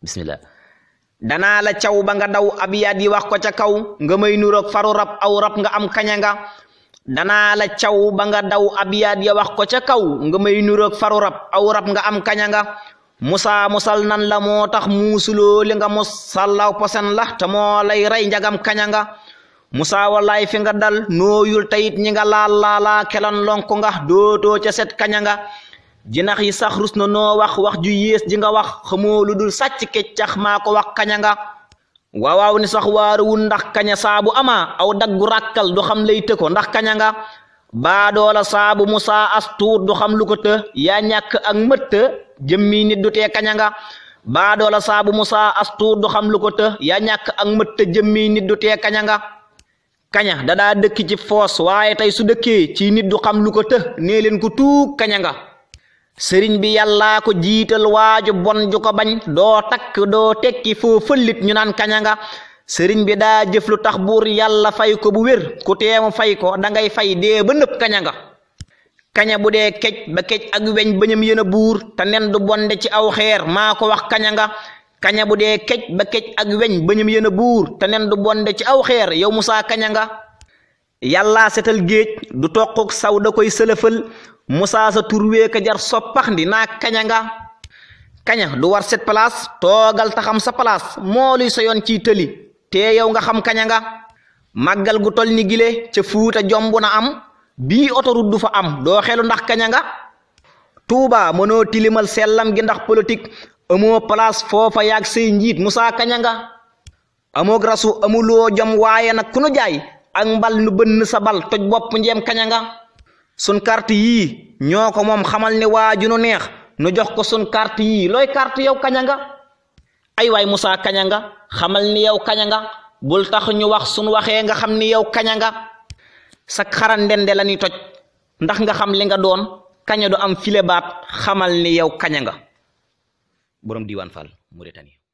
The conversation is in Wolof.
bismillah danaa la caw ba nga daw abiyaat yi wax ko ca kaw nga may nuroog faru rab aw rab nga am kaña nga danaa la caw ba nga daw abiyaat ya wax ko ca kaw nga may nuroog faru rab aw rab nga am kaña nga musa musal nan la moo tax muusuloo li nga mus sallaw posen la te moo lay rey njagam kaña nga musa wallaay fi nga dal nooyul tayit ñi nga laal laalaa kelan lonku nga dootoo ca set kaña nga jinax yi sax rus na noo wax wax ju yées ji nga wax xamoo lu dul sàcc keccax maa ko wax kaña nga waawaaw ni sax waaruwul ndax kaña saabu ama aw daggu ràkkal du xam lay tëko ndax kaña nga baadoola saabu musa as tuut du xam lu ko të yaa ñàkk ak mëtt jëmmi nit du tee kaña nga baadoola saabu musa as tuut du xam lu ko të yaa ñàkk ak mëtt jëmmi nit du tee kaña nga kaña da daa dëkk ci foos waaye tey su dëkkee ci nit du xam lu ko të nee leen ko tuug kaña nga sëriñ bi yàllaa ko jiital waaju bon ju ko bañ doo takk doo tekki foo fëllit ñu naan kaña nga sëriñ bi daa jëf lu tax buur yàlla fay ko bu wér ku teemu fay ko da ngay fay dee ba nëpp kaña nga kaña bu dee kej ba kej ak weñ bañam yéen a buur te nen du bonde ci aw xeer maa ko wax kaña nga kaña bu dee kej ba kej ak weñ bañam yéen a buur te nen du bonde ci aw xeer yow musaa kaña nga yàllaa setal géej du toquk saw da koy sëlëfal musaa sa turwee ka jar soppax ndi naa kaña nga kaña du war set place toogal taxam sa place moo luy sa yoon ciy tëli te yow nga xam kaña nga màggal gu tol ni gile ca fuuta jomb na am bii autoroute du fa am doo xelu ndax kaña nga tuuba mënoo tilimal sellam gi ndax politique amoo place foofa yaag say njiit musaa kaña nga amoog rasu amuloo jom waaye nag ku nu jaay ak mbal nu bënn sa bal toj bopp njeem kaña nga sun carte yii ñoo ko moom xamal ni waaju nu neex nu jox ko sun carte yii looy carte yow kaña nga ay waay Musaa kaña nga xamal ni yow kaña nga bul tax ñu wax sun waxee nga xam ni yow kaña nga sa xaran ndende la ni toj ndax nga xam li nga doon kaña du am file baat xamal ni yow kaña nga borom diiwaan Fall Mauritanie